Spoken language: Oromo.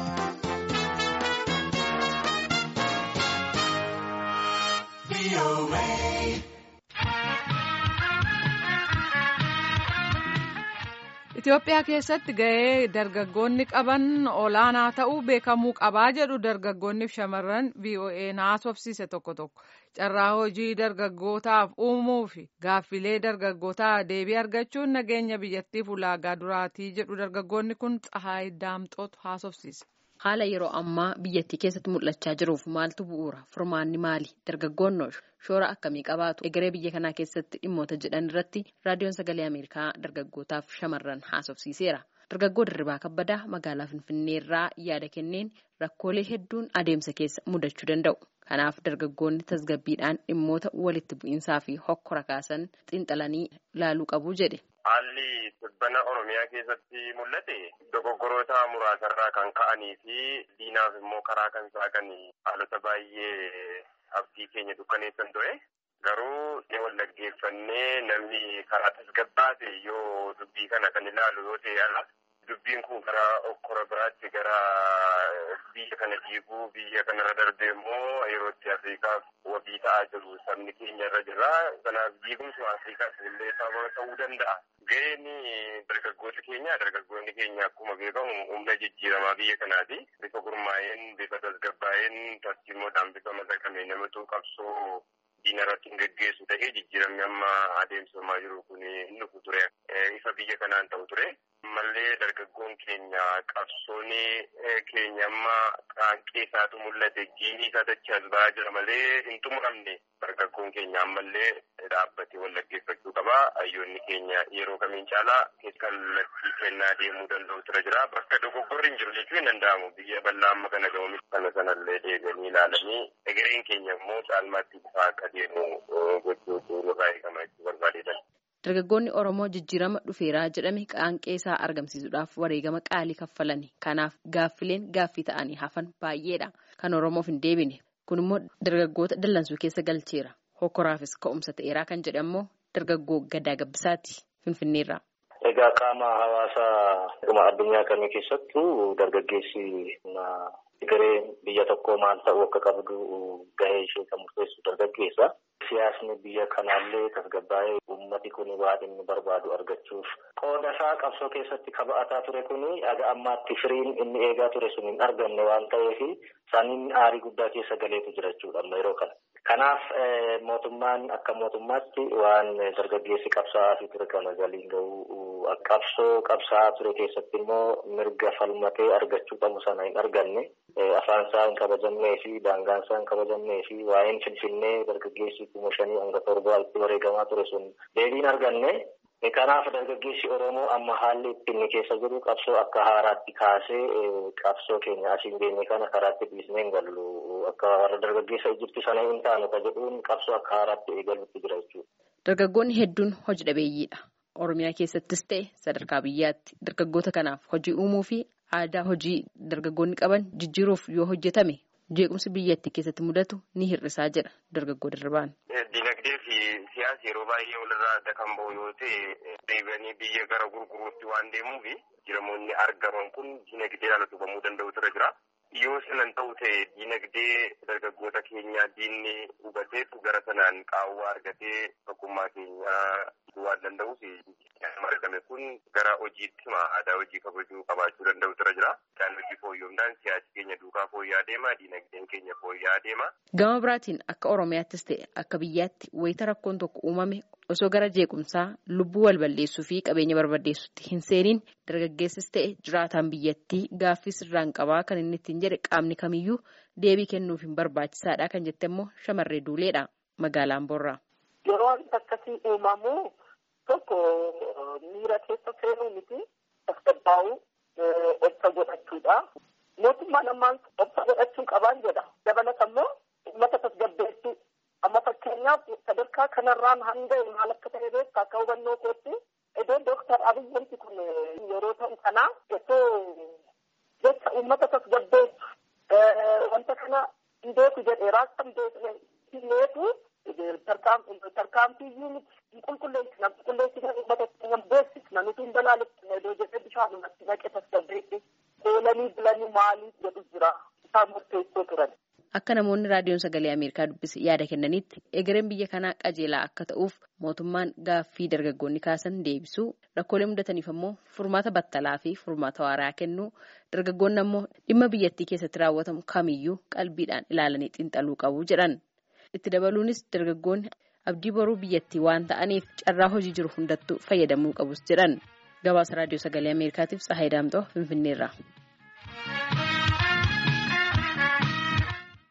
Itoophiyaa keessatti gahee dargaggoonni qaban olaanaa ta'uu beekamuu qabaa jedhu dargaggoonni fi shamarran VOA'n haasofsiise tokko tokko carraa hojii dargaggootaaf uumuu fi gaaffilee dargaggootaa deebii argachuun nageenya biyyattiif ulaagaa duraatii jedhu dargaggoonni kun Tsahaay Daamxootu haasofsiise. Haala yeroo ammaa biyyattii keessatti mul'achaa jiruuf maaltu bu'uura? Furmaanni maali? Dargaggoonni shoora akkamii qabaatu? Egeree biyya kanaa keessatti dhimmoota jedhan irratti raadiyoon sagalee Ameerikaa dargaggootaaf shamarran haasofsiiseera. Dargaggoo Dirribaa Kabbadaa magaalaa Finfinnee irraa yaada kenneen rakkoolee hedduun adeemsa keessa mudachuu danda'u. Kanaaf dargaggoonni tasgabbiidhaan dhimmoota walitti bu'iinsaa fi hokkora kaasan xiinxalanii ilaaluu qabu jedhe. Haalli dhibbana Oromiyaa keessatti mul'ate dogoggoroota muraasarraa kan ka'anii fi diinaaf immoo karaa kan saaqan haalota baay'ee abdii keenya dukkaneessan ture. Garuu wal dhaggeeffannee namni karaa tasgabbaate yoo dubbii kana kan ilaalu yoo ta'e ala dubbiin kun gara okkora biraatti gara biyya kana diiguu biyya kanarra darbee immoo yeroo itti Afrikaaf wabii ta'aa jiru sabni keenya irra jira. Kanaaf diigumsi Afrikaas illee sababa ta'uu danda'a. Ga'een dargaggoota keenya dargaggoonni keenya akkuma beekamu humna jijjiiramaa biyya kanaati. Bifa gurmaa'een bifa tasgabbaa'een tartiimoodhaan bifa madaqamee namatu qabsoo diina irratti hin geggeessu ta'ee jijjiiramni amma adeemsifamaa jiru kun hin dhufu ture. Ifa biyya kanaan ta'u ture. Ammallee dargaggoon keenya qabsoon keenya amma qaanqee isaatu mul'ate giinii isaa dachaa as ba'aa jira malee hin xumuramne dargaggoon keenya ammallee dhaabbatee wal dhaggeeffachuu qaba. Hayyoonni keenya yeroo kamiin caalaa kallattii kennaa deemuu danda'u tura jira. Bakka dogoggorri hin jiru jechuun hin danda'amu. Biyya bal'aa amma kana ga'uunis kana sanallee deebi'anii ilaalanii egereen keenya immoo caalmaatti bifa akka deemu gochuutu nurraa eegama jechuu barbaadeetan. Dargaggoonni Oromoo jijjiirama dhufeeraa jedhame qaanqee isaa argamsiisuudhaaf wareegama qaalii kaffalani. Kanaaf gaaffileen gaaffii ta'anii hafan baay'eedha. Kan Oromoof hin deebine. Kun immoo dargaggoota dallansuu keessa galcheera. Hokkoraafis ka'umsa ta'eeraa kan jedhe ammoo dargaggoo Gadaa Gabbisaati Finfinneerraa. Egaa qaama hawaasaa dhuma addunyaa kamii keessattuu dargaggeessi garee biyya tokkoo maal ta'uu akka qabdu gahee ishee kan murteessu dargaggeessa. Siyaasni biyya kanaallee tasgabbaa'ee uummati kun waan inni barbaadu argachuuf qooda isaa qabsoo keessatti kaba'ataa ture kun aga ammaatti firiin inni eegaa ture sun hin argamne waan ta'eef saniin aarii guddaa keessa galeetu jira jechuudha yeroo kana. Kanaaf mootummaan akka mootummaatti waan dargaggeessi qabsaa'aa fi ture kana galiin gahuu qabsoo qabsaa'aa ture keessatti immoo mirga falmatee argachuu qabu sana hin arganne afaan isaa hin kabajamnee fi daangaan isaa hin kabajamnee fi waa'een finfinnee dargaggeessi kuma shanii hanga torbaatti wareegamaa ture sun deebiin arganne. Kanaaf dargaggeessi Oromoo amma haalli inni keessa jiru qabsoo akka haaraatti kaasee qabsoo keenya asiin geenye kana karaatti dhiisnee hin gallu akka warra dargaggeessa Ijipti sana hin taanu ka jedhuun qabsoo akka haaraatti eegaluutti jira jechuudha. Dargaggoonni hedduun hojii dhabeeyyiidha. Oromiyaa keessattis ta'e sadarkaa biyyaatti dargaggoota kanaaf hojii uumuu fi aadaa hojii dargaggoonni qaban jijjiiruuf yoo hojjetame jeequmsi biyyattii keessatti mudatu ni hir'isaa jedha dargaggoo Dirribaan. Dinagdee fi siyaasa yeroo baay'ee walirraa adda kan bahu yoo ta'e deebi'anii biyya gara gurguruutti waan deemuuf jiramoonni argaman kun dinagdeedhaan utubamuu danda'u tura jira. Yoo sanan ta'u ta'e dinagdee dargaggoota keenyaa diinni hubateetu gara sanaan qaawwaa argatee tokkummaa keenyaa waan danda'uuf argame kun gara hojiitti aadaa hojii kabajuu qabaachuu danda'u tura jira. Isaan hojii fooyya'uudhaan siyaasi keenya duukaa fooyya'aa deema, dinagdeen keenya fooyya'aa deema. Gama biraatiin akka Oromiyaattis ta'e akka biyyaatti wayita rakkoon tokko uumame osoo gara jeequmsaa lubbuu wal balleessuu fi qabeenya barbadeessutti hin seeniin dargaggeessis ta'e jiraataan biyyattii gaaffii sirraan qabaa kan inni ittiin jedhe qaamni kamiyyuu deebii kennuuf hin barbaachisaadha kan jette immoo shamarree duuleedha magaalaan borraa. Yeroo wanti akkasii uumamu tokko miira keessa seenuu miti tasgabbaa'uu obsa godhachuudha. Mootummaan ammaan obsa godhachuu qabaan jedha. Dabalata immoo uummata tasgabbeessuu. Amma fakkeenyaaf sadarkaa kanarraan hanga maal akka ta'e beektu akka hubannoo kootti iddoo dooktar Abiy wanti kun yeroo ta'u sanaa osoo jecha uummata tasgabbeessu wanta kana hin beeku jedhee raakka hin beeku tarkaanfiyyuu miti hin qulqulleessina qulqulleessina uummata hin beeksisna nuti hin balaalessina iddoo jedhee bishaan natti naqe tasgabbeessi. Oola oolanii bulanii maaliif jedhu jira isaan murteessoo turan. Akka namoonni raadiyoon sagalee Ameerikaa dubbise yaada kennanitti egereen biyya kanaa qajeelaa akka ta'uuf mootummaan gaaffii dargaggoonni kaasan deebisuu rakkoolee mudataniif ammoo furmaata battalaa fi furmaata waaraa kennuu dargaggoonni ammoo dhimma biyyattii keessatti raawwatamu kamiyyuu qalbiidhaan ilaalanii xiinxaluu qabu jedhan. Itti dabaluunis dargaggoonni abdii boruu biyyattii waan ta'aniif carraa hojii jiru hundattuu fayyadamuu qabus jedhan. Gabaasa raadiyoo sagalee Ameerikaatiif Tsahaay Daamxoo Finfinneerraa.